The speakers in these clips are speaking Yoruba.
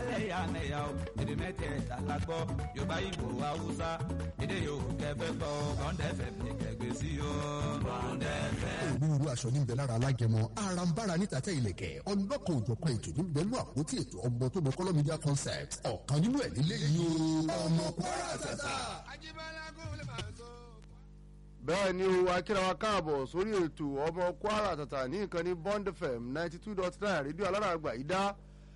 ẹlẹ́yàmẹ̀yà o èdè mẹ́tẹ̀ẹ̀ta la gbọ́ yorùbá ìgbò haúsá èdè yòówù kẹfẹ́ gbọ́ bọ́ńdẹ́fẹ̀ ní kẹgbẹ́ sí o bọ́ńdẹ́fẹ̀. onírúurú aṣọ níbẹ̀ lára alágẹmọ arambara níta tẹ ilẹ̀kẹ̀ ọlọ́kan òjọ̀kan ètò níbẹ̀ lú àpótí ètò ọmọ tó mọ kọ́lọ́ media concept ọ̀kan nínú ẹ̀ nílé yìí o ọmọ kwara tata. bẹ́ẹ̀ ni o akíra wa káàbọ̀ sórí ètò ọmọ kwara tata ní ìkànnì bond fm ninety two dot nine rédíò alárààgbà yìí dá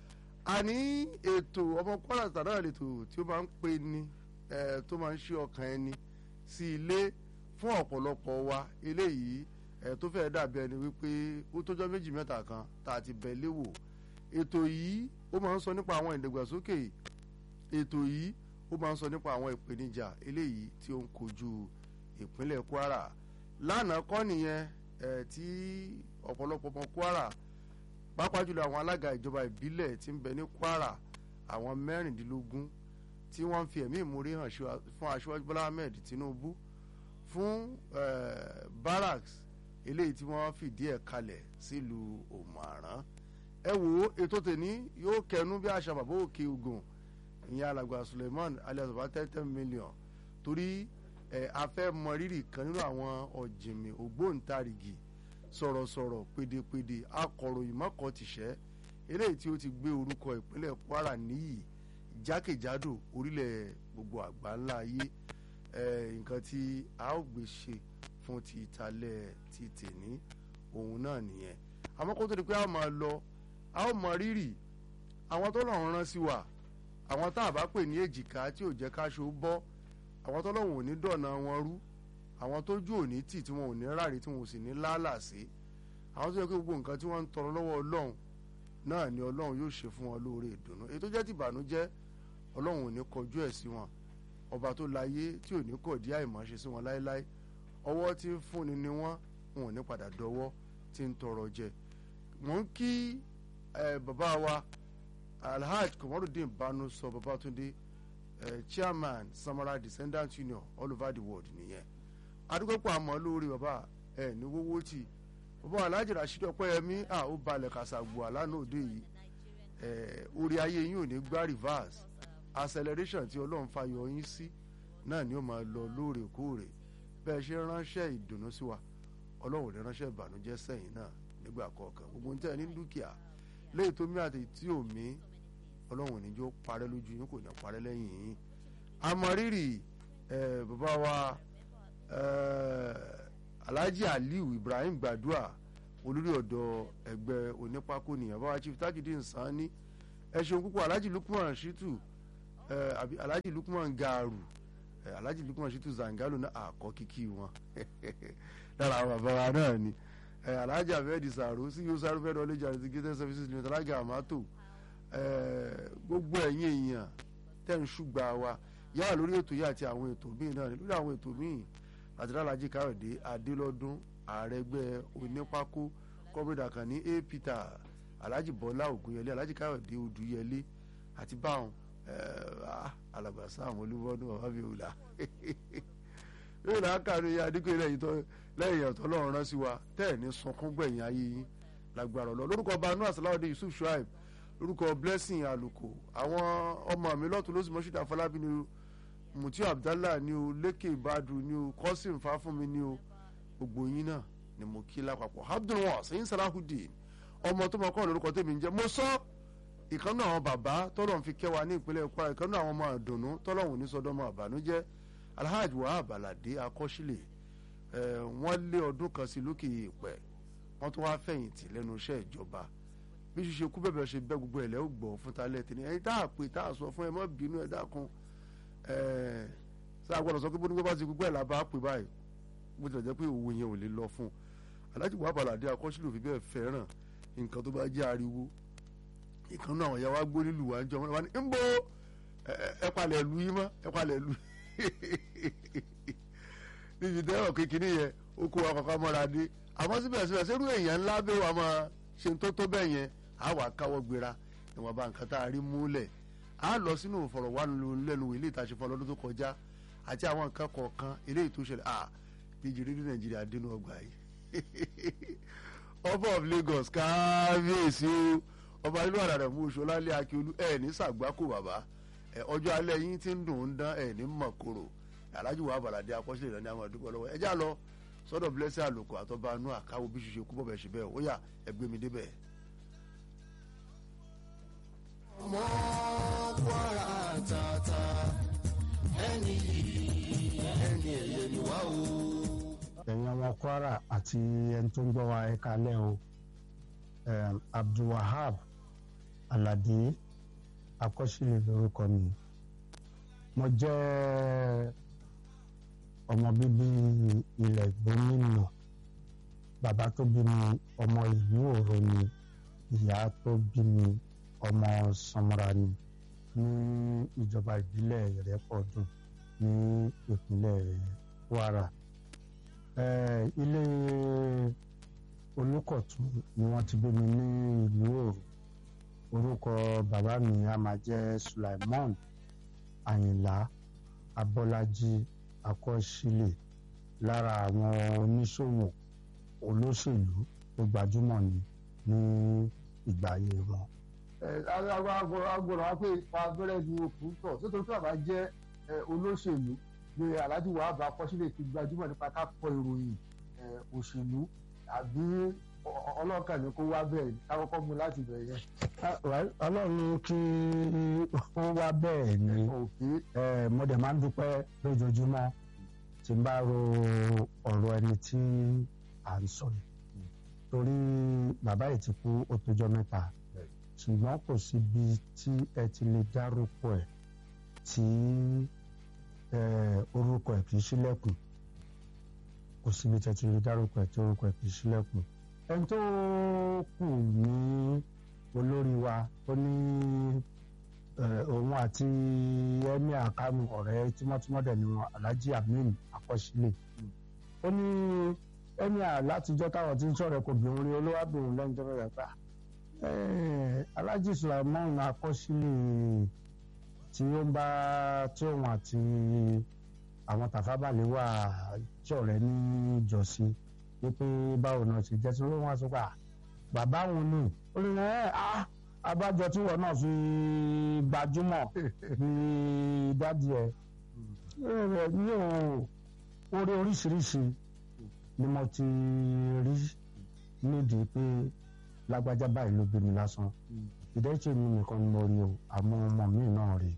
a ní ètò ọmọ kwara tata náà lètò tí ó máa ń pè ní ẹ tó máa ń ṣe ọkàn ẹni sí ilé fún ọ̀pọ̀lọpọ̀ wa eléyìí ẹ tó fẹ́ẹ́ dàbí ẹni wípé ó tọ́jọ́ méjì mẹ́ta kan tá a ti bẹ̀ léwò ètò yìí ó máa ń sọ nípa àwọn ìdàgbàsókè ètò yìí ó máa ń sọ nípa àwọn ìpèníjà eléyìí tí ó ń kojú ìpínlẹ̀ kwara lánàá kọ́ nìyẹn ẹ̀ tí ọ̀pọ̀lọpọ̀ ọmọ kwara pàápàá jùlọ àwọn alága ìjọba ìbílẹ̀ tí ń bẹ ní kwara àwọn mẹ́rìndínlógún tí wọ́n ń fi ẹ̀mí ìmúrí hàn fún aṣíwájú bọ́lá ahmed tinubu fún barracks eléyìí tí wọ́n fìdí ẹ̀ kalẹ̀ sílùú òmàrán ẹ wo ètò tèní yóò kẹnu bí àṣà bàbá òkè ogun ìyẹn alàgbà suleiman alias bàbá ten ten million torí ẹ a fẹ́ mọ rírì kan nínú àwọn ọ̀jìnmí ògbóǹtarìgì sọ̀rọ̀sọ̀rọ̀ pédépédé akọ̀ròyìn mọ́kàntìṣẹ́ eléyìí tí ó ti gbé orúkọ ìpínlẹ̀ kwara níyì jákèjádò orílẹ̀ gbogbo àgbáńlá ayé ẹ nǹkan tí a ó gbé ṣe fún ti ìtàlẹ̀ ti tèní òun náà nìyẹn àmọ́ kó tó di pé a máa lọ a ó mọ rírì àwọn tó lọ́run rán sí wa àwọn tá a bá pè ní èjìká tí ò jẹ́ káṣó bọ́ àwọn tọ́lọ́hún ò ní dọ̀nà wọn rú àwọn tójú ò ní tì tí wọn ò ní ráre tí wọn ò sì ní lálà sí àwọn tó yẹ kí gbogbo nǹkan tí wọ́n ń tọrọ lọ́wọ́ ọlọ́run náà ni ọlọ́run yóò ṣe fún wọn lóore ìdùnnú èyí tó jẹ́ ti ìbànújẹ́ ọlọ́run ò ní kọjú ẹ̀ sí wọn ọba tó láyé tí ò ní kọ̀ dí àìmọ̀ṣe sí wọn láéláé ọwọ́ tí ń fúnni ni wọ́n wọn ò ní padà dọwọ́ tí ń tọrọ jẹ mò ń kí bàbá wa alhaji kọmọdún banu sọ babatunde Uh, chairman samara descendant union all over the world nìyẹn adúgbòpọ̀ àmọ́ lórí bàbá ẹ̀ ní wọ́wọ́ tì bàbá alhaji rasheed ọpẹ́yẹmí à ó balẹ̀ kàṣàgbò àlànà òde yìí orí ayé yín ò ní gbá reverse acceleration tí ọlọ́run fayọ yín sí náà ni ó máa lọ lóòrèkóòrè bẹ́ẹ̀ ṣe ránṣẹ́ ìdùnnú sí wa ọlọ́run ò ní ránṣẹ́ ìbànújẹ́ sẹ́yìn náà nígbà kọ̀ọ̀kan gbogbo níta ní dúkìá léyìí tó mí àti tí ò mí ọlọ́run ní jó parẹ́ lójú yín kò ní parẹ́ lẹ́yìn yín amọ̀rírì bàbá wa alhaji aliu ibrahim gbadua olórí ọ̀dọ́ ẹgbẹ́ onípákó nìyẹn bàbá chief tajudeen sanni ẹ ṣeun púpọ̀ alhaji lukman shitu àbí alhaji lukman gaaru alhaji lukman shitu zangalo náà àkọ́ kíkí wọn lára àwọn bàbá wa náà ni alhaji abedi saro sí yóò sáré fẹ́ẹ́ dọ́lé jàre ti gate services limited alága àmàtò gbogbo ẹ̀yin èèyàn tẹ̀ ń ṣùgbà wa yára lórí ètò yìí àti àwọn ètò míì náà lórí àwọn ètò míì àtìlálájì káyọ̀dé adélọ́dún ààrẹ ẹgbẹ́ onípákó kọ́mídà kan ní a peter alhaji bọ́lá ògúnyẹlé alhaji káyọ̀dé odùyẹlé àti báwọn alàgbàsá àwọn olúwọ́dún bàbá mi ò là yóò náà kànú ya dípẹ́ lẹ́yìn lẹ́yìn ọ̀tọ́ lọ́run rán sí wa tẹ́ẹ̀ ní sunkún gbẹ̀yìn ayé yín lágbára ọlọ́ lórúkọ banu asalaode yusuf shuaib lórúkọ blessing àlùkò àwọn ọmọ mi lọ́tún ló sì mọ́ṣúdà fọlábí ni mutiu abdallah ni o lékè ìbàdù ni o kọ́sìm fáfúnmi ni o gbogbo yín náà ni mo kí lápapọ̀ abdulwas ẹ̀yin salahudeen ọmọ tó mọ kọ́ lórúkọ tèmi ń jẹ́ mo sọ ìkànnì àwọn bàbá tọ́lọ̀ ń fi kẹwàá ní ìpínlẹ̀ kwara ìkànnì àwọn ọmọ àdùnnú tọ́lọ̀ wò ní sọdọ́mọ àbànújẹ́ alhaji wahab alade akọ́sílẹ̀ wọ́n lé ọdún kan sí lókè ìpẹ́ wọ́n tún wá fẹ̀yìntì lẹ́nu iṣẹ́ ìjọba bí ṣíṣe kú bẹ̀bẹ̀ ṣe bẹ́ gbogbo ẹ̀lẹ́ ò gbọ́ fún talẹ̀ tì ní ẹni tá a pè tá a sọ fún ẹ mọ́ bínú ẹ dákun ṣé àgbọ̀dọ̀ sọ pé bó ní bó bá ti gbogbo ẹ̀ la bá pè báyìí bó tilẹ̀ jẹ́ pé òwò yẹn ò lè lọ fún un aláàjì wà bàlàdé akọ́sílẹ̀ òfin bẹ́ẹ̀ fẹ́ràn nǹkan tó bá jẹ́ ariwo ìkan náà àwọn ìyá wa gbó nílùú wa ń jọ wọn ni ń bo ẹ palẹ̀ lu yín mọ́ ẹ palẹ̀ lu níbi tẹ́wọ̀ kékeré yẹn ó kó wa kọ́kọ́ mọ́ra dé àmọ́ síbẹ̀síbẹ̀ sẹ́rù èèyàn ńlá bẹ́ẹ̀ wà máa ṣe tó tó bẹ́ẹ̀ yẹn á wà káwọ́ gbéra ìwọ̀n bá nǹkan tá a rí múlẹ̀ á lọ sínú ìfọ̀rọ̀wánilẹ́nuwò ilé ìtaṣe fún ọlọ́dún tó kọjá àti àwọn nǹkan kọ̀ọ̀kan eléyìí tó ṣẹlẹ̀ à bíjì rírí nàìjíríà dénú ọgbà yìí ọba of lagos kábíyèsí o ọba inú àrà rẹ̀ mú oṣù ọlálẹ́ akíolú ẹ̀ ní sàgbákò bàbá ẹ̀ ọjọ́ alẹ́ yín ti ń dùn ún dán ẹ̀ ní mọ̀kòrò alájú wa bàlàdé akọ́ṣẹ́lẹ̀ ìrànní àwọn àdúgbò lọ́wọ́ ẹ já lọ sọ́dọ̀ blessing àlòkù àtọ́ba inú àkáwọ́ bí ṣiṣẹ́ kú bọ̀bẹ̀ ṣe bẹ́ẹ̀ ó yá ẹgbẹ́ mi débẹ̀. ọmọ kwara tata ẹni yìí ẹni ẹ̀yẹ ni wá o. ẹ̀yin ọmọ kwara àti ẹni tó ń gbọ́ wa ẹ kalẹ́ o um, abdulwahab alade akọ́ṣílẹ̀ lórúkọ mi mo jẹ́ ọmọ bíbí ilẹ̀ gómìnà bàbá tó bí mi ọmọ ìlú òro ni ìyá tó bí mi ọmọ samara ni ní ìjọba ìbílẹ̀ ìrẹ́pọ̀dùn ní ìpínlẹ̀ kwara eh, ilé olùkọ̀tún ni wọ́n ti bí mi ní ìlú òru orúkọ bàbá mi a máa jẹ́ sulaimon àyìnlá abọ́lájí akọ́sílẹ̀ lára àwọn oníṣòwò olóṣèlú tó gbajúmọ̀ ni ní ìgbà ayé wọn. agbọ̀rọ̀ wá pé ipa abẹ́rẹ́ ni òkú tọ̀ nítorí pé àbá jẹ́ olóṣèlú ni alhaji wahab akọ́sílẹ̀ ti gbajúmọ̀ nípa ká kọ ìròyìn òṣèlú àbí ọlọ́ọ̀kan ni kó wá bẹ́ẹ̀ ká kọ́kọ́ mú láti bẹ̀rẹ̀ yẹn. ọlọ́run kí ó wá bẹ́ẹ̀ ni eh, mo dẹ̀ máa ń dúpẹ́ lójoojúmọ́ tí n bá ro ọ̀rọ̀ ẹni tí à ń sọ yìí torí bàbá yìí ti kú ó tójọ́ mẹ́ta ṣùgbọ́n kò síbi tí ẹ ti lè dárúkọ ẹ̀ tí orúkọ ẹ̀ kì í ṣílẹ̀kùn kò síbi tí ẹ ti lè dárúkọ ẹ̀ tí orúkọ ẹ̀ kì í ṣílẹ̀kùn ẹni tó kù ní olórí wa ó ní òun àti emir kánú ọ̀rẹ́ tímọ́tímọ́ dẹ̀ ni wọn alhaji amin akọ́sílẹ̀ ó ní emir látijọ́ táwọn tí ń sọ̀rọ̀ kò bí orin olówábìnrin lẹ́yìn tó rẹ̀ pa alhaji sulaiman akọ́sílẹ̀ tí ó ń bá tí òun àti àwọn tàfábàlẹ̀ wà tí ọ̀rẹ́ ní ìjọsìn wípé báwo náà ṣe jẹ́ sí ló wọ́n sọ pé bàbá òun ni ó ní ẹ́ ah abájọ tí wọn náà fi gbajúmọ̀ ní dádì ẹ ní orí oríṣiríṣi ni mo ti rí nídìí pé lágbájá báyìí ló bí mi lásán ìdẹ́sẹ̀ mi nìkan ni mo rí o àmọ́ ọmọ mi náà rí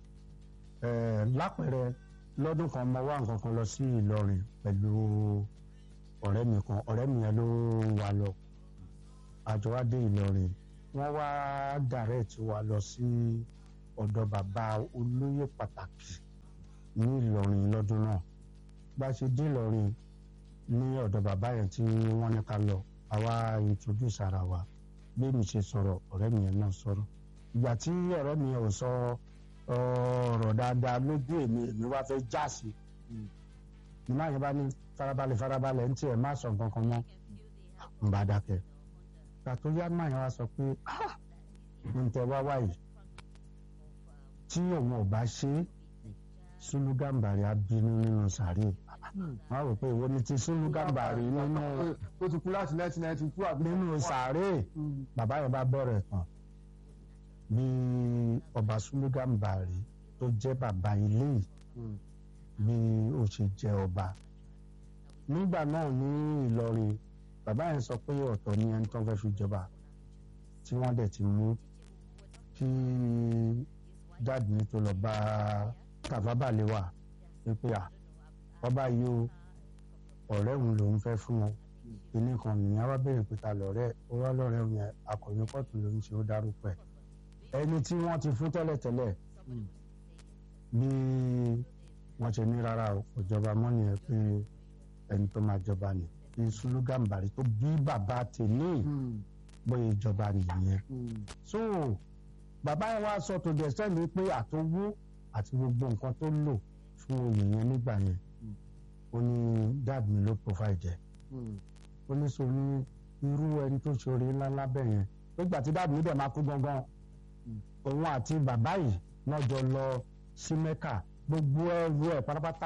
lápẹẹrẹ lọ́dún kan mo wá nǹkan kan lọ sí Ìlọrin pẹ̀lú ọ̀rẹ́ mi kan ọ̀rẹ́ mi yẹn ló wà lọ àjọ wa dé Ìlọrin wọ́n wá direct wa lọ sí ọ̀dọ̀ bàbá olóyè pàtàkì ní Ìlọrin lọ́dún náà bá a ṣe dé Ìlọrin ní ọ̀dọ̀ bàbá yẹn tí wọ́n ní ká lọ àwa introduce ara wa bí mi ṣe sọ̀rọ̀ ọ̀rẹ́ mi yẹn náà sọ̀rọ̀ ìgbà tí ọ̀rẹ́ mi yẹn ò sọ ọ̀rọ̀ dáadáa lójú èmi èmi wá fẹ́ já sí i ìmọ̀ àyẹ̀bá ní farabalẹ̀ farabalẹ̀ ń tiẹ̀ má sọ nǹkan kan mọ́ ń bá dákẹ́ gbàtó yá máa yẹn wá sọ pé n tẹ wá wáyé tí òun ò bá ṣe é Sùlù Gàmbàrí á bínú nínú sàárè wọn rò pé ìwọ ni ti Sùlù Gàmbàrí nínú ó ti kú láti nineteen ninety two àbí. nínú sàárè bàbá yẹn bá bẹ̀rẹ̀ tán bí ọba Sùlù Gàmbàrí tó jẹ́ bàbá ilé yìí bí ó ṣe jẹ́ ọba nígbà náà ní Ìlọrin bàbá yẹn sọ pé ọ̀tọ̀ ni ẹni tó ń fẹ́ fi jọba tí wọ́n dẹ̀ ti mú kí dáàdì ní tó lọ bá tàfábàlẹ̀ wà wípé à ọba yìí o ọ̀rẹ́ òun lòún fẹ́ fún wọn kíní kan nìyẹn wá béèrè pé ta lọ̀rẹ́ ó wá lọ́rẹ́ òun yẹn akọ̀wé kóòtù lòún ṣe ó dárúkọ ẹ̀ ẹni tí wọ́n ti fún tẹ́lẹ̀tẹ́lẹ̀ bí wọ́n ṣe ní rárá o ìjọba mọ́ni ẹ̀ pé ẹni tó máa jọba ni bí Sùlù Gàmbàrí tó bí bàbá tèmi bóyá ìjọba nìyẹn so bàbá yẹn wá sọ tó dẹ̀ sẹ́ni pé àtọwó àti gbogbo nǹkan tó lò fún oyè yẹn nígbà yẹn ó ní dad mi ló provide ẹ̀ ó ní so ní irú ẹni tó ṣoore ńlá ńlá bẹ́ẹ̀ yẹn nígbà tí dad mi dẹ̀ máa kú gangan òun àti bàbá yìí náà jọ lọ sí Mẹ́kà gbogbo ẹrù ẹ̀ pátápátá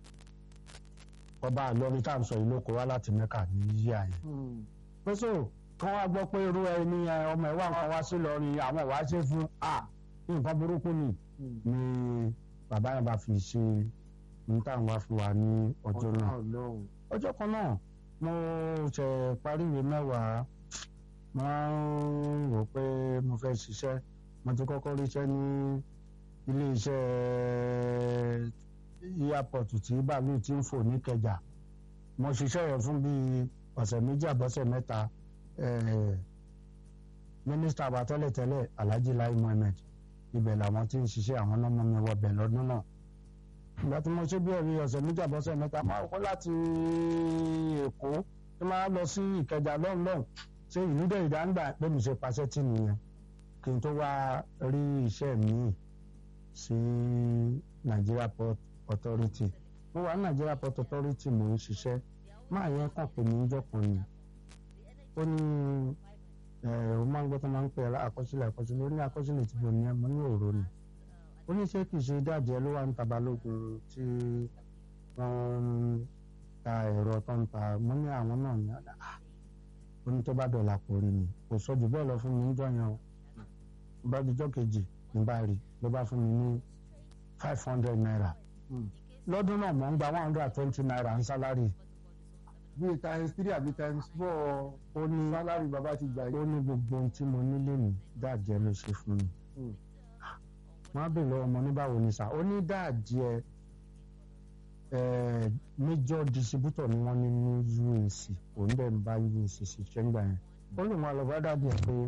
ọba àlọrin tá à ń sọ yìí ló kó wá láti Mẹ́kà ní yíyá yẹn pẹ́sọ́ kán wá gbọ́ pé irú ẹni ẹ, ọmọ ẹ̀ wà nǹkan wá sí lọ́rin àwọn wàá ṣe fún a nǹkan burúkú ni ni bàbá yẹn bá fi ṣe ní táwọn wá fún wa ní ọjọ́ náà Ọlọ́run. ọjọ́ kan náà mo ṣe parí ìwé mẹ́wàá mo ń rò pé mo fẹ́ ṣiṣẹ́ mo ti kọ́kọ́ ríṣẹ́ ní ilé iṣẹ́ airport tí bàálù ti ń fò ní Kẹjà mo ṣiṣẹ́ yẹn fún bíi ọ̀sẹ̀ méjì àbọ̀sẹ̀ mẹ́ta eh, mínísítà wa tẹ́lẹ̀tẹ́lẹ̀ Alhaji Lai Mohammed ibẹ̀ làwọn tí ń ṣiṣẹ́ àwọn náà mú mi wọbẹ̀ lọ́dún náà ìgbà tí mo ṣe bí ẹ̀rí ọ̀sẹ̀ méjì àbọ̀sẹ̀ mẹ́ta máa kọ́ láti Èkó tí máa lọ sí Ìkẹjà lọ́nlọ́n ṣé ìlú dẹ̀ ìdáńgbà pé mi ṣe paṣẹ́ tì nìyẹn kí n tó wá rí iṣẹ́ míì sí Nigeria Port Authority mo wà ní Nigeria Port Authority mo ń ṣiṣẹ́ máa yẹn kàn pé mi ń jọkàn ni ó ní ẹ ó máa ń gbọ́ tó máa ń pè é àkọsílẹ̀ àkọsílẹ̀ ó ní àkọsílẹ̀ tí mo ní ẹ mo ní òró ni ó ní ṣé kì í ṣe dáàdì ẹ ló wà ń ta balógun tí wọ́n ń ta ẹ̀rọ tó ń ta mo ní àwọn náà ní ọ̀dà ó ní tó bá dọ̀là kò rí mi kò sọ jù bẹ́ẹ̀ lọ fún mi ń jọyàn o bá dijọ́ kejì ní bá rí ló bá fún mi ní five hundred naira lọ́dún náà mò ń gba one hundred and twenty naira ń sálárì bíi times three àbí times four ó ní sálárì bàbá ti gbà ó yìí. ní gbogbo ohun tí mo nílé ní dáàjẹ́ ló ṣe fún mi Mm. wọ́n á bèèrè lọ́wọ́ ọmọ ní báwo ni sà ó ní dáàjẹ́ ẹ̀ major distributor ni wọ́n ní ní UAC òun dẹ̀ ń bá UAC ṣiṣẹ́ ńgbà yẹn ó lè wọn lọ bá dáàdì ẹ̀ pé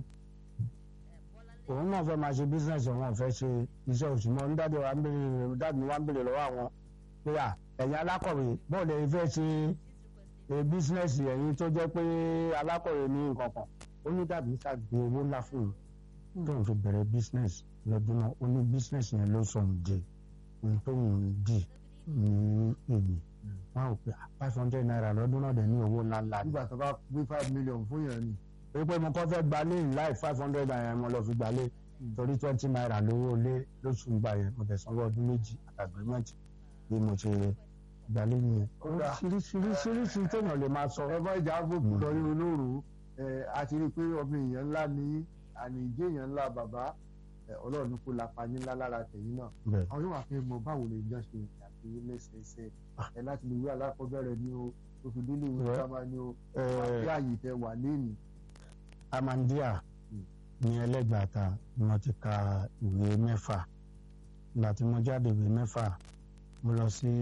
òun náà fẹ́ máa ṣe business òun ò fẹ́ ṣe iṣẹ́ oṣù mọ́ ní dáàdì wa ń bèrè dáàdì wa ń bèrè lọ́wọ́ àwọn pé à ẹ̀yin alákọ̀wé bọ́ọ̀lù ẹ̀yin fẹ́ ṣe e business ẹ̀yin tó jẹ́ pé alákọ̀wé ní nǹkan kan ó ní dàbí ṣàgbé owó ńlá fún un tó ń fi bẹ̀rẹ̀ business lọ́dún náà ó ní business yẹn ló sọ ń di ohun tó ń di ní èyí wọn ò pé five hundred naira lọ́dún náà dẹ̀ ní owó ńlá ńlá ni nígbà tó bá gbé five million fún yẹn ni. pé pé mo kọ́ fẹ́ gbalé láì five hundred naira mo lọ fi gbalé torí twenty naira lówó lé lóṣù gbà yẹn mo tẹ̀ sanwó ọdún méjì agreement bí mo ṣe gbalé yẹn Kódà. oríṣiríṣiríṣi téèyàn lè máa sọ ẹ bá ìjà àbòkù lọ rí olóòrò ẹ a ti rí i pé ọmọ èèyàn ńlá ní àníjé èèyàn ńlá bàbá ẹ ọlọ́run ní kó lapa ní ńlá lára tẹ̀yìn náà bẹ́ẹ̀ àwọn yóò wá fẹ́ mọ báwo lè jọ ṣe àti lẹ́sẹẹsẹ ẹ láti lè wí alákọ̀ọ́bẹ̀rẹ̀ ni o tó fi délé ìwé Well, sábà ni o ẹ, àti àyè tẹ wà lẹ́nu. amandia ní ẹlẹ́gbàáta ni wọ́n ti ka ìwé mẹ́fà ìgbà tí mo jáde ìwé mẹ́fà mo lọ sí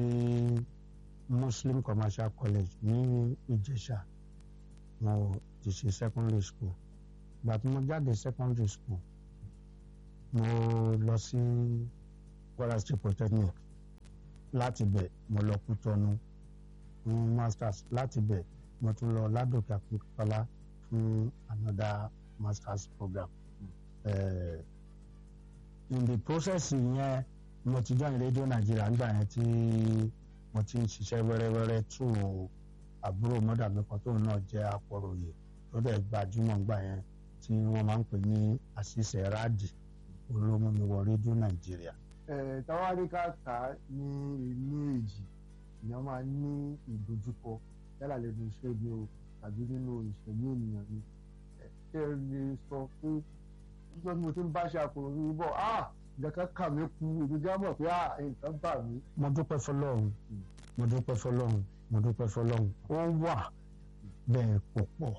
Muslim Commercial College ní Ìjẹ̀ṣà mo ti ṣe secondary school ìgbà tí mo jáde secondary school mo lọ sí Kwara State Polytechnic láti bẹ̀ mo lọ Kútọ́nù fún masters láti bẹ̀ mo tún lọ Ládòkè Akíntọ́lá fún another masters program. Uh, in the process yẹn mo ti join Radio Nigeria nígbà yẹn tí mo ti ń ṣiṣẹ́ wẹ́rẹ́wẹ́rẹ́ tó àbúrò mọ́dàmí kan tóun náà jẹ́ akọ̀ròyìn tó dẹ̀ gbajúmọ̀ nígbà yẹn tí wọ́n máa ń pè ní àṣìṣe ráàdì olómú mi wọ Radio Nigeria. ẹ táwárí ká kà á ní inú èjì èèyàn máa ní ìdojúkọ yálà lẹ́nu iṣẹ́ ni o tàbí nínú ìṣẹ̀lẹ̀ ènìyàn ni ẹ ṣé ẹ lè sọ pé nígbà tí mo ti ń bá ṣe àkòrò mi bọ̀ ah nǹkan kà mí kú èmi gá mọ̀ pé ah nǹkan bà mí. mo dúpẹ́ fọlọ́run mo dúpẹ́ fọlọ́run mo dúpẹ́ fọlọ́run ó wà bẹ́ẹ̀ kò pọ̀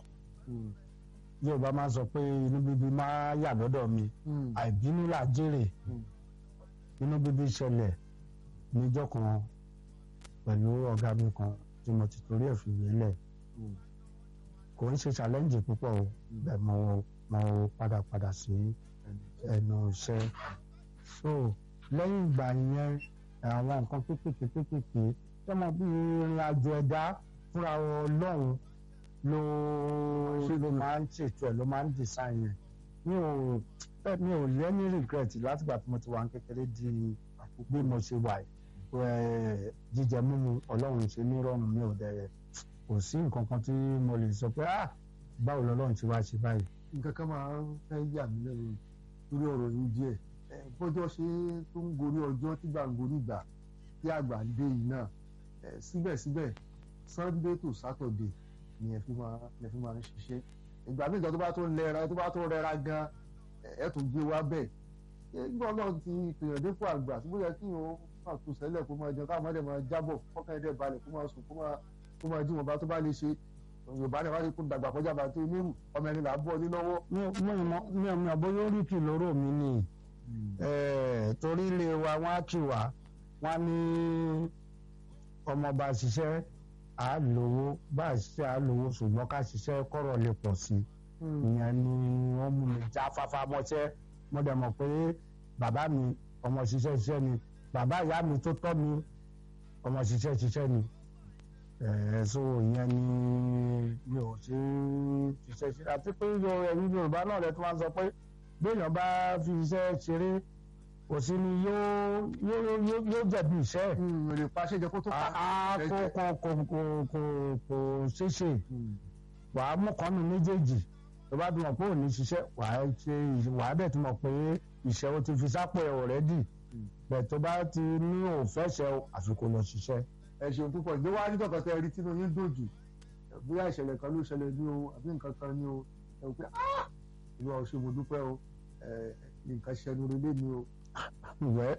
yorùbá máa sọ pé inú bíbí máa yà lọ́dọ̀ mi àìbínú là jèrè inú bíbí ṣẹlẹ̀ níjọ́ kan pẹ̀lú ọ̀gá mi kan tí mo ti torí ẹ̀ fìwé lẹ̀ kò ń ṣe challenge púpọ̀ o bẹ́ẹ̀ mo mo padà padà sí ẹnu iṣẹ́ so lẹ́yìn ìgbà yẹn àwọn nǹkan kéékèèké kéékèèké tó mọ bí ìrìn àjò ẹ̀dá fúnra ọlọ́run ló ló máa ń ṣètò ẹ̀ ló máa ń design yẹn mi ò bẹ́ẹ̀ mi ò lẹ́ni regret látìgbà tí mo ti wà ní kékeré di bí mo ṣe wà ẹ̀ jíjẹ mímu ọlọ́run ṣe ní rọrùn mi ò dẹ̀ kò sí nǹkan kan tí mo lè sọ pé ah báwo lọ́lọ́run ti wá ṣe báyìí. nǹkan kan máa ń fẹ́ yà mí lẹ́nu lórí ọ̀rọ̀ yìí díẹ̀ ẹ, bọ́jọ́ ṣe tó ń gorí ọjọ́ tí gbà ń gorí ìgbà tí àgbà ń dé yìí náà ẹ, síbẹ̀síbẹ̀ Sunday to Saturday ni ẹ fi máa ẹ fi máa ń ṣiṣẹ́ ìgbà míì gan tó bá tó lẹ́ra tó bá tó rẹra gan ẹ̀ tún gbé wá bẹ́ẹ̀ nígbà náà ti pèèyàn dípò àgbà tó bóyá kí o máa tó sẹ́lẹ̀ kó máa jẹun káwọn ọmọdé máa jábọ̀ fọ́kàn ẹ̀dẹ̀ balẹ̀ kó máa sùn kó máa kó máa jí wọn bá tó bá lè ṣe yorùbá náà wáyé kó dàgbà kọjá bá tó nírù ọmọ ẹni là ń bọ̀ ní lọ́wọ́. mi ò mi ò mi ò bóyá orí kì lóró mi ni torí ilé wa wọn á kì wá wọn ní ọmọ bá ṣiṣẹ́ à á lówó bá a ṣiṣẹ́ à á lówó ṣùgbọ́n ká ṣiṣẹ́ kọ́rọ̀ lè pọ̀ sí i ìyẹn ni wọ́n mú mi já fáfá mọ́ṣẹ́ mo dẹ̀ mọ̀ pé bàbá mi ọmọ ṣiṣẹ́ ṣiṣẹ́ ni bàbá ìyá mi tó tọ́ mi ọmọ ṣiṣẹ́ ṣiṣẹ́ ni ẹ̀ẹ́dẹ́sọ ìyẹn ni mi ò ṣe ṣiṣẹ́ ṣe àti pé ẹ̀yin Yorùbá náà rẹ̀ tó máa ń sọ pé béèyàn bá fi iṣẹ́ ṣeré kò sí ni yóò yóò yóò jẹ̀bi iṣẹ́ èrè pàṣẹ jẹ kó tó pa. a kò kò kò kò kò kò ṣeéṣe wàá mú kọ́nù méjèèjì tó bá dùn mọ̀ pé ò ní ṣiṣẹ́ wàá ṣe wàá bẹ̀ tó mọ̀ pé ìṣẹ́ o ti fi sápò ẹ̀ ọ̀rẹ́dì bẹ̀ tó bá ti ní òfẹ́ ṣe àfikún lọ ṣiṣẹ́. ẹ ṣeun púpọ̀ ìgbé wá nígbà kan tẹ rí tínú yín dòjù bóyá ìṣẹ̀lẹ̀ kan ló ṣẹlẹ̀ ní o àbí nǹkan kan ní o ẹ wò pé ìlú ọ̀ṣun mo dúpẹ́ o nǹkan ṣẹnu relé mi o. wẹ́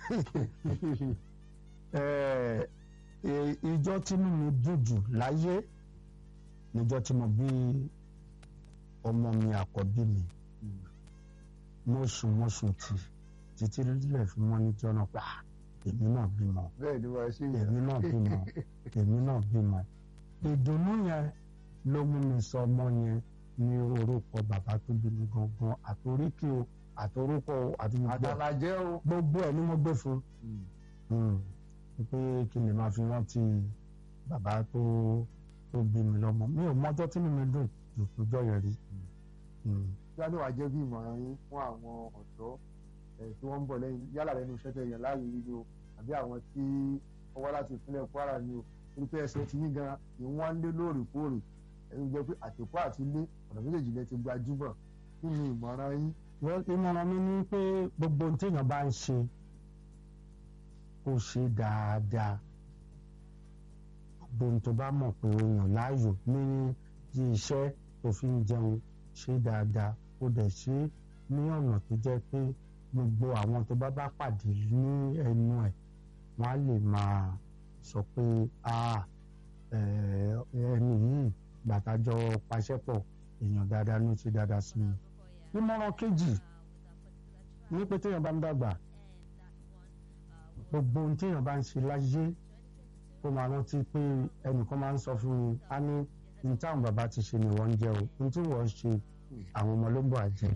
ìjọ tínú mi dùn jù láyé níjọ́ tí mo bí ọmọ mi àkọ́bí mi mo sùn mo sùn tì títí lílẹ̀ fi mọ́ níjọ́ náà pa èmi náà bímọ bẹ́ẹ̀ ni wàá ṣe èmi náà bímọ èmi náà bímọ ìdùnnú yẹn ló mú mi sọ ọmọ yẹn ní orúkọ bàbá tó bí mi gangan àtoríkì o àtorúkọ o àti gbogbo àtàlàjẹ́ o. gbogbo ẹ̀ ni mo gbé fún pé kí n lè máa fi rántí bàbá tó tó bí mi lọ́mọ mi ò mọ́jọ́ tí mi dùn jù lọ́jọ́ yẹn rí. yálò wàá jẹ́ bí ìmọ̀ràn yín fún àwọn ọ̀dọ́ tí wọ́n ń bọ̀ lẹ́yìn yálà lẹ́nu iṣẹ́ tẹ̀ yẹn láàyè yìí o àbí àwọn tí wọ́n wá láti ìpínlẹ̀ Kwara ni o torí pé ẹsẹ̀ ti yín gan ni wọ́n ń lé lóòrèkóòrè ẹni jẹ́ pé àtẹ̀kọ́ àti ilé ọ̀nà méjèèjì lẹ ti gbajúmọ̀ kí ni ìmọ̀ràn yín. ìmọ̀ràn mi ni pé gbogbo ohun téèyàn bá ń ṣe kó ṣe dáadáa gbogbo ohun tó bá mọ̀ pé o yàn láàyò ní ti iṣẹ́ tó fi ń jẹun ṣe dáadáa ó dẹ̀ ṣe ní ọ̀nà tó jẹ́ pé gbogbo àwọn tó bá bá pàdé ní ẹnu ẹ̀ wọ́n á lè máa sọ pé ẹni yìí gbàtàjọ paṣẹ́pọ̀ èèyàn dáadáa ló ṣe dáadáa sí mi. ìmọ̀ràn kejì ní pé téèyàn bá ń dàgbà gbogbo ohun téèyàn bá ń ṣe láyé kó máa rántí pé ẹnìkan máa ń sọ fún mi á ní ní táwọn bàbá ti ṣe ni wọ́n ń jẹ o ní tí wọ́n ṣe àwọn ọmọ ló ń bọ̀ àjẹ́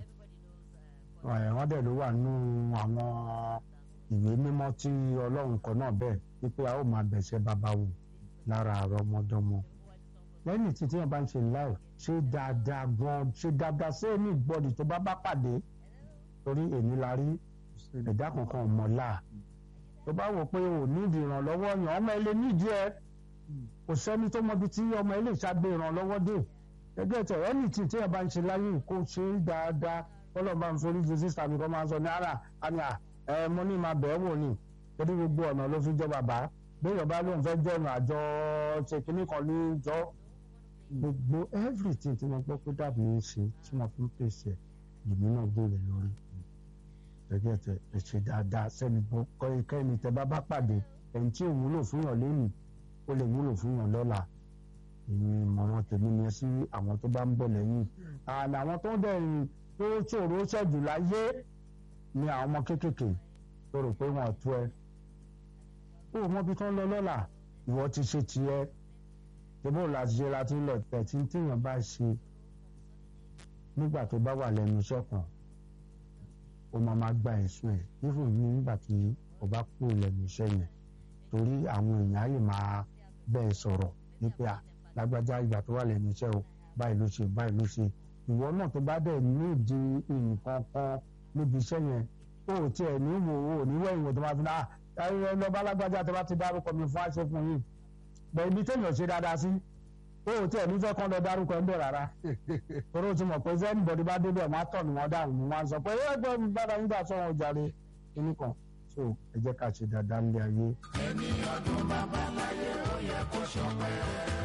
wọ́n dẹ̀ ló wà nínú àwọn ìwé mímọ́ tí ọlọ́run kọ náà bẹ́ẹ̀ wípé a ó máa bẹ̀ṣẹ̀ bàbá wò lára àrọ ọmọdọ́mọ lẹ́yìn tí téèyàn bá ń ṣe láì ṣe dáadáa gan ṣe dáadáa sí ẹni ìgbọ́dì tó bá bá pàdé torí èmi la rí ẹ̀dá kankan ọ̀mọ́lá tó bá wò pé ò nídìí ìrànlọ́wọ́ yàn ọmọ ilé nídìí ẹ kò sẹ́ni tó mọbi tí ọmọ ilé ìṣàgbé ìrànlọ́wọ́ dé gẹ́gẹ́ tẹ̀ ẹni tí téèyàn bá ń ṣe láyé kó ṣe é dáadáa ọlọ́run bá ń forí ju sísá mi kọ́ máa ń sọ ní ara àní à ẹ mo ní máa bẹ̀ẹ́ wò ni torí gbogbo ọ̀nà ló fi jọ bàbá béèyàn bá lóun fẹ́ jọ̀nà àjọ ṣe kínní kan ní jọ gbogbo everything tí wọ́n gbọ́ pé dàbí ń ṣe tí wọ́n fi ń pèsè èmi náà gbòòrè lórí gẹ́gẹ́ tẹ ẹ ṣe dáadáa sẹ́ni kọ́ ikẹ́ni tẹ bá bá pàdé ẹni tí ò wúlò fún yàn lẹ́yìn ó lè wúlò fún yàn lọ́la èmi ìmọ̀ràn tèmi ni sí àwọn tó bá ń bọ̀ lẹ́yìn àná àwọn tó ń dẹ̀yìn tó ṣòro ṣẹ́jù láyé ni àwọn ọmọ kéékèèké tó rò pé wọ́n tú ẹ. ó mọ ibi tó ń lọ lọ́la ìwọ ti ṣe tiẹ̀ tẹ́bó láti ṣe láti lọ tẹ̀tí tíyàn bá ṣe nígbà tó bá wà lẹ́nu iṣẹ́ kan ó máa máa gba ẹ̀sùn ẹ̀ nífò ní nígbà tí ó bá kú lẹ́nu iṣẹ́ yẹn torí àwọn èèyàn á lè máa bẹ́ẹ̀ sọ̀rọ̀ wípé à lágbájá ìgbà tó wà lẹ́nu iṣẹ́ o báyìí ló ṣe báyìí ló ṣe ìwọ náà tó bá dẹ̀ ní ìdí nǹkan kan níbi iṣẹ́ yẹn ó tiẹ̀ ní wò ó ní wẹ̀yìn wò tó máa fi náà ẹ lọ bá lágbájá tó bá ti dárúkọ mi fún àṣẹ fún yìí bẹ́ẹ̀ ibi téèyàn ṣe dáadáa sí ó tiẹ̀ nífẹ̀ẹ́ kan lọ dárúkọ ẹ̀ ń bẹ̀ rárá torí o ti mọ̀ pé sẹ́ni bọ̀dí bá débẹ̀ wọ́n á tọ̀ ní wọ́n dáhùn ní wọ́n á sọ pé ẹ gbọ́ mi bára nígbà sọ̀rọ̀ jàre kíní kan so ẹ jẹ́ ká ṣe dáadáa nílé ayé. ẹni ọdún bàbá láyé ó yẹ kó ṣọpẹ́.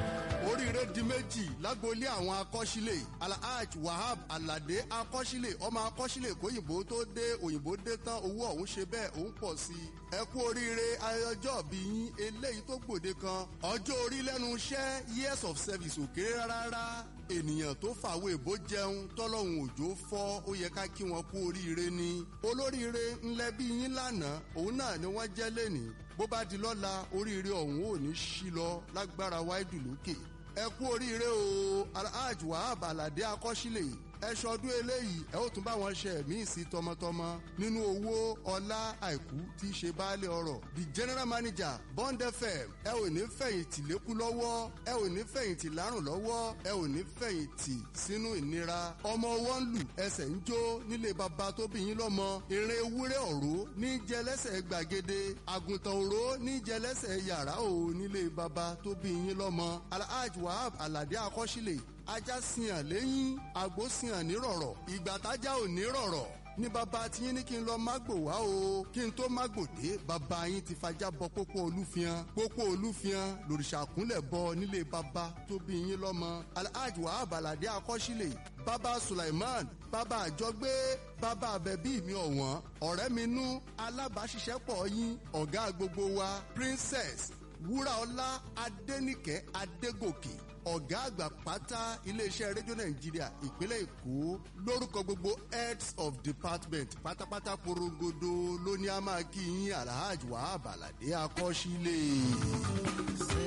oríire di méjì lágboolé àwọn akọ́sílẹ̀ alhaj wahab alade akọ́sílẹ̀ ọmọ akọ́sílẹ̀ kóyìnbó tó dé òyìnbó dé tán owó ọ̀hún ṣe bẹ́ẹ̀ òun pọ̀ sí i ẹ kú oríire ayọjọ́ bí yín eléyìí tó gbòde kan ọjọ́ orí lẹ́nu iṣẹ́ years of service ò kéré rárá ènìyàn tó fàwé èbó jẹun tọ́lọ́hún òjò fọ́ ó yẹ ká kí wọn kú oríire ni olóríire ńlẹ́ bí yín lánàá òun náà ni wọ́n jẹ́ lẹ́nìí bó bá di lọ́la oríire ọ̀hún ò ní ṣí lọ lágbára wáìdù lókè ẹ kú oríire o alhaji wahab alade akọ́sílẹ̀ ẹ ṣọdún eléyìí ẹ ó tún bá wọn ṣe ẹ̀mí sí tọmọtọmọ nínú owó ọlá àìkú tí í ṣe baálé ọrọ̀ the general manager bond fm ẹ ò ní fẹ̀yìntì lékú lọ́wọ́ ẹ ò ní fẹ̀yìntì lárùn lọ́wọ́ ẹ ò ní fẹ̀yìntì sínú ìnira ọmọ wọn lù ẹsẹ̀ ń jó nílé baba tó bí yín lọ́mọ eré ewúrẹ́ ọ̀rọ̀ ní jẹlẹ́sẹ̀ gbàgede àgùntàn òró ní jẹlẹ́sẹ̀ yàrá ò nílé baba tó bí yín lọ́mọ alhaji wahab alade akọ́sílẹ̀ ajá sìyàn lẹ́yìn àgbo sìyàn nírọ̀rọ̀ ìgbà tájà ò nírọ̀rọ̀ ní bàbá tiyín ní kí n lọ mágbò wá o kí n tó mágbò dé bàbá yín ti fajá bọ pópó olúfiyan pópó olúfiyan lòrìṣà kúnlẹ̀ bọ nílé bàbá tó bí yín lọ́mọ alhaji wahab alade akọ́sílẹ̀ bàbá sulaiman bàbá àjọgbé bàbá àbẹ̀bí mi ọ̀wọ́n ọ̀rẹ́ mi nú alábàáṣiṣẹ́pọ̀ yín ọ̀gá gbogbo wa princess wúràọlá adẹnìkẹ́ adégòkè ọ̀gá àgbà pátá iléeṣẹ́ rédíò nàìjíríà ìpínlẹ̀ èkó lórúkọ gbogbo heads of department pátápátá porongodo ló ní a máa kí yín alhaji wahab alade akọ́sílẹ̀.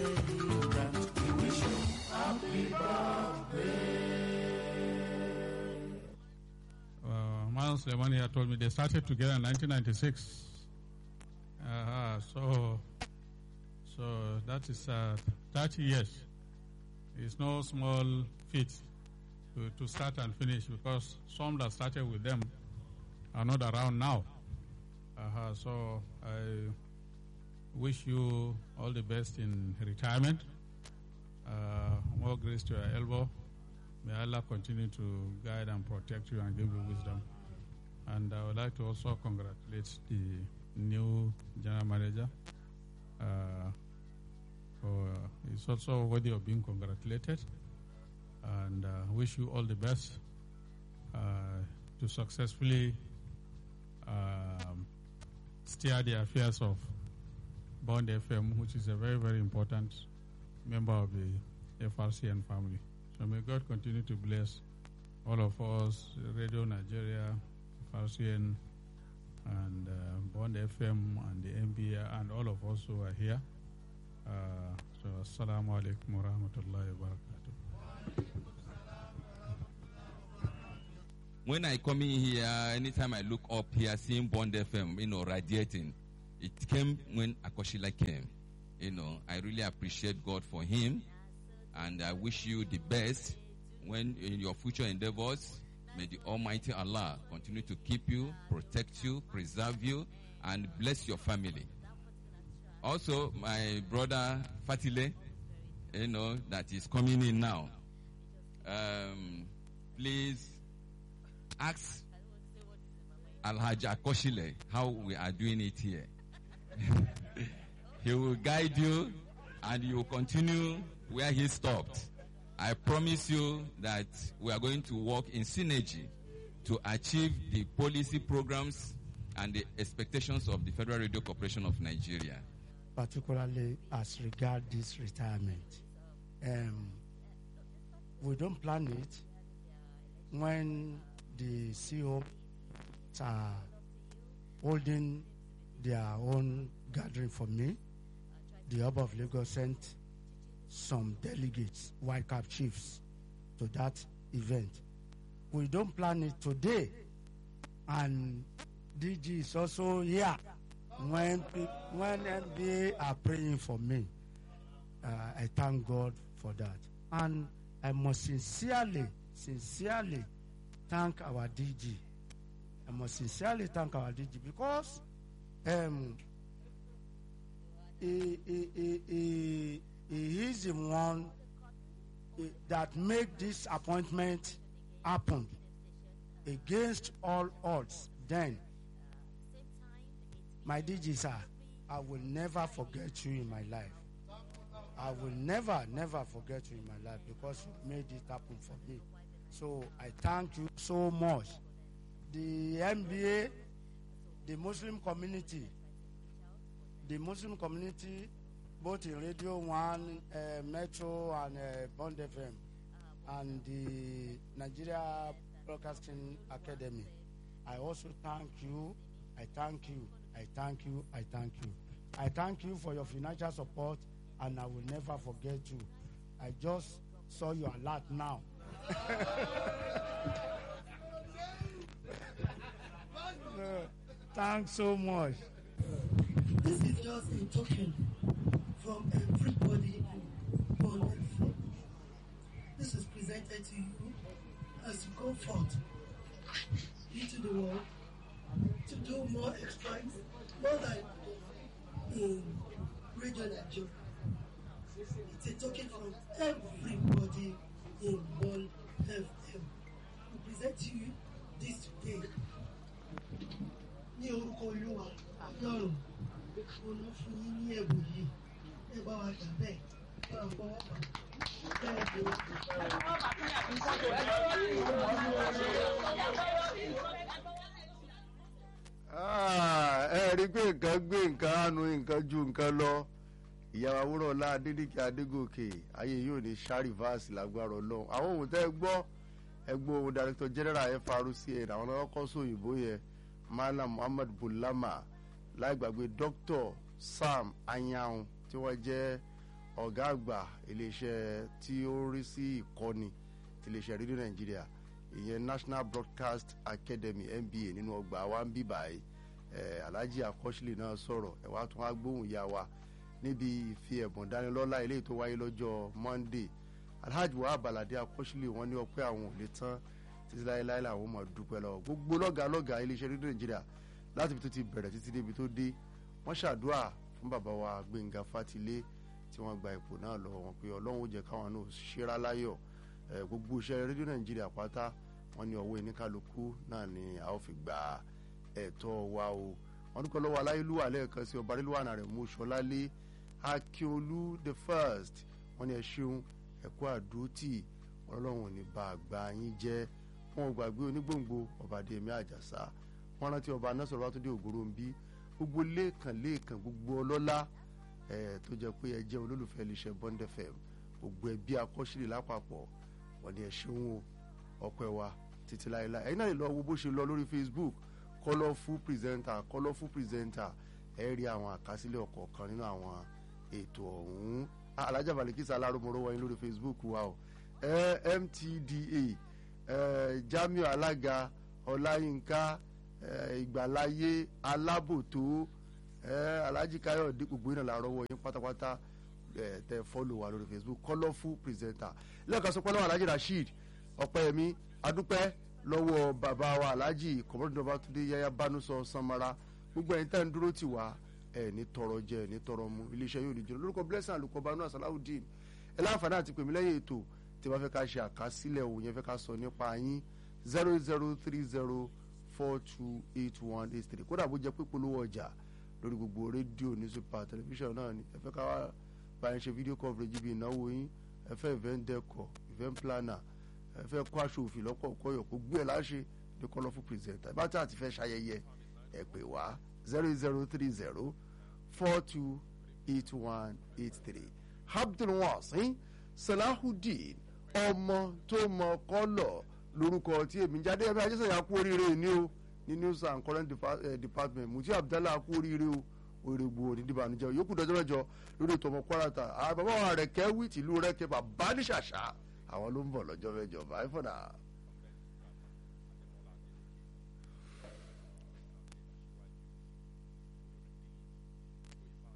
uh, Malam Suleiman here told me they started together in 1996. Uh, so, so that is uh, 30 years. It's no small feat to, to start and finish because some that started with them are not around now. Uh, so I wish you all the best in retirement. Uh, more grace to your elbow. May Allah continue to guide and protect you and give you wisdom. And I would like to also congratulate the new general manager. Uh, for it's also worthy of being congratulated. And uh, wish you all the best uh, to successfully um, steer the affairs of Bond FM, which is a very, very important member of the FRCN family. So may God continue to bless all of us, Radio Nigeria, FRCN, and uh, Bond FM, and the NBA, and all of us who are here. Uh, so, Assalamu alaikum wa rahmatullahi wa barakatuh. when I come in here, anytime I look up here, seeing Bond FM, you know, radiating, it came when Akoshila came. You know, I really appreciate God for him, and I wish you the best when in your future endeavors. May the Almighty Allah continue to keep you, protect you, preserve you, and bless your family. Also, my brother Fatile, you know, that is coming in now. Um, please ask Alhaji Akoshile how we are doing it here. he will guide you and you will continue where he stopped. I promise you that we are going to work in synergy to achieve the policy programs and the expectations of the Federal Radio Corporation of Nigeria. particularly as regard this retirement. Um, we don't plan it when the CEO are holding their own gathering for me. The Hub of Lagos sent some delegates, white cap chiefs, to that event. We don't plan it today, and DG is also here when pe- when NBA are praying for me, uh, I thank God for that, and I must sincerely, sincerely thank our DG. I must sincerely thank our DG because um, he, he, he, he, he is the one eh, that make this appointment happen against all odds. Then my DG sir, I will never forget you in my life. I will never, never forget you in my life because you made it happen for me. So I thank you so much. The MBA, the Muslim community, the Muslim community, both in Radio One, uh, Metro, and uh, Bond FM, and the Nigeria Broadcasting Academy. I also thank you. I thank you. I thank you. I thank you. I thank you for your financial support, and I will never forget you. I just saw your alert now. Uh, Thanks so much. This is just a token from everybody on earth. This is presented to you as you go forth into the world to do more exploits, more than in Radio Nigeria. It's a token from everybody in World FM. We present to you this today. ní orúkọ olúwa lọ́rùn olú fún yín ní ẹ̀bùn yìí ẹ bá wa gbà bẹ́ẹ̀ bá a fọwọ́ bà bẹ́ẹ̀ ni Ah, ẹ rí i pé nǹkan gbé nǹkan àánú nǹkan ju nǹkan lọ ìyàwó awúrọ̀lá adédìkì adégòkè ayé yóò ní sárìvásì lágbára ọlọ́run àwọn ohun tẹ́ ẹ gbọ́ ẹ gbọ́ ohun director general frcn àwọn ọlọ́kọ́ sóyìnbó yẹn malam muhammad bulama láì gbàgbé dr sam anyanwu tí wọ́n jẹ́ ọ̀gá àgbà iléeṣẹ́ tí ó ń rí sí ìkọ́ni ti iléeṣẹ́ rédíò nàìjíríà ìyẹn national broadcast academy nba nínú ọgbà wa ń bí báyìí ẹ alhaji akọ́sílẹ̀ náà sọ̀rọ̀ ẹ wá tún wá gbóhùn ya wa níbi ìfi ẹ̀bùn dánilọ́lá eléyìí tó wáyé lọ́jọ́ monday alhaji wa abalade akọ́sílẹ̀ wọn ní ọpẹ́ àwọn ò lè tán títí láéláé làwọn máa dúpẹ́ lọ gbogbo lọ́gàá lọ́gàá iléeṣẹ́ rédíò nàìjíríà láti ibi tó ti bẹ̀rẹ̀ títí débi tó dé wọ́n ṣàdúrà fún bàbá wa gbẹ̀ngà fatilé tí wọ́n gba ipò náà lọ́wọ́ wọn pé ọlọ́run ó jẹ́ káwọn náà ṣera láyọ̀ ẹ, gbogbo iṣẹ́ rédíò nàìjíríà pátá wọ́n ní ọwọ́ oníkálukú náà ni a ó fi gba ẹ̀tọ́ wa o wọ́n dúpẹ́ lọ́wọ́ aláyélúwà lẹ́ẹ̀kan sí ọba arílùwà náà rẹ̀ mú ṣọlálé akíolú the first wọ́n ní ẹ ṣeun ẹ̀kú àdótì ọlọ́run ò ní bá àgbà yín jẹ́ wọn ò gbàgbé onígbòǹgbò ọba adéyẹmí àjàsá wọn rántí ọba anásọ̀rọ̀ bátúndé ògòròǹbí gbogbo lẹ́ẹ̀kan lẹ́ẹ̀kan gbogbo ọlọ́lá ẹ̀ tó jẹ́ pé ẹ jẹ́ olólùfẹ́ iléeṣẹ́ bond fm gbogbo ẹbí akọ́ṣílẹ̀ lápapọ̀ wọ́n ní ẹ ṣeun o ọpẹ́ wa títí láéláé ẹ̀yin náà lè lọ wo bó ṣe lọ lórí facebook colourful presenter colourful presenter ẹ rí àwọn àkásílẹ̀ ọ̀kọ̀ọ̀kan nínú àwọn ètò ọ̀hún Ah, alájà balikisa aláròmọ̀rọ̀ wọ̀nyí lórí facebook wa o ẹ mtda ẹ jamiu alága ọláyínká ẹ ìgbàláyé alábòtó ẹ alhaji káyọ̀dé gbogbo iná làárọ̀ wọ̀nyí pátápátá ẹ tẹ fọ́lọ̀ wa lórí facebook colourful presenter lẹ́ẹ̀kan sọ pé lọ́wọ́ alhaji rasheed ọ̀pẹ́yẹmí adúpẹ́ lọ́wọ́ bàbá wa alhaji kọ̀mọ́dún babatunde yaya banusọ samara gbogbo ẹ̀yin tẹ́ ń dúró tì wá ẹ̀ ní tọrọ jẹ ẹ̀ ní tọrọ mu iléeṣẹ́ yóò ní jẹun lórúkọ blessing alukọ banu asalawudeen ẹ láǹfààní àti pèmí lẹ́yìn ètò tí wọ́n fẹ́ ká ṣe àkásílẹ̀ òun yẹn fẹ́ ká sọ nípa yín zero zero three zero four two eight one eight three kódà bó jẹ́ pé polówó ọjà lórí gbogbo rédíò ní super tẹlifíṣàn náà ni ẹ fẹ́ ká wá bá yín ṣe fídíò coverage bí ìnáwó yín ẹ fẹ́ event decor event planner ẹ fẹ́ kó aṣọ òfin lọ́pọ̀ kọ́yọ̀ kó gbé ẹ̀ láṣẹ ní colourful presenter ẹ bá tí a ti fẹ́ ṣayẹyẹ ẹ pè wá zero zero three zero four two eight one eight three abdulwasin salahudeen ọmọ tó mọ kọlọ lórúkọ tí èmi jáde ẹbí ajẹsẹyà kú oríire ní o ní news and current Depa- eh, department muti abdallah kú oríire o òrègbò onídìbànújẹ yòókù dọjọ́ mẹ́jọ lórí ètò ọmọ kwarata àwọn bàbá wa rẹ̀ kẹ́wì tìlú rẹ̀ kẹ́ bàbá ní ṣàṣà àwọn ló ń bọ̀ lọ́jọ́ mẹ́jọ báyìí fọ̀dà.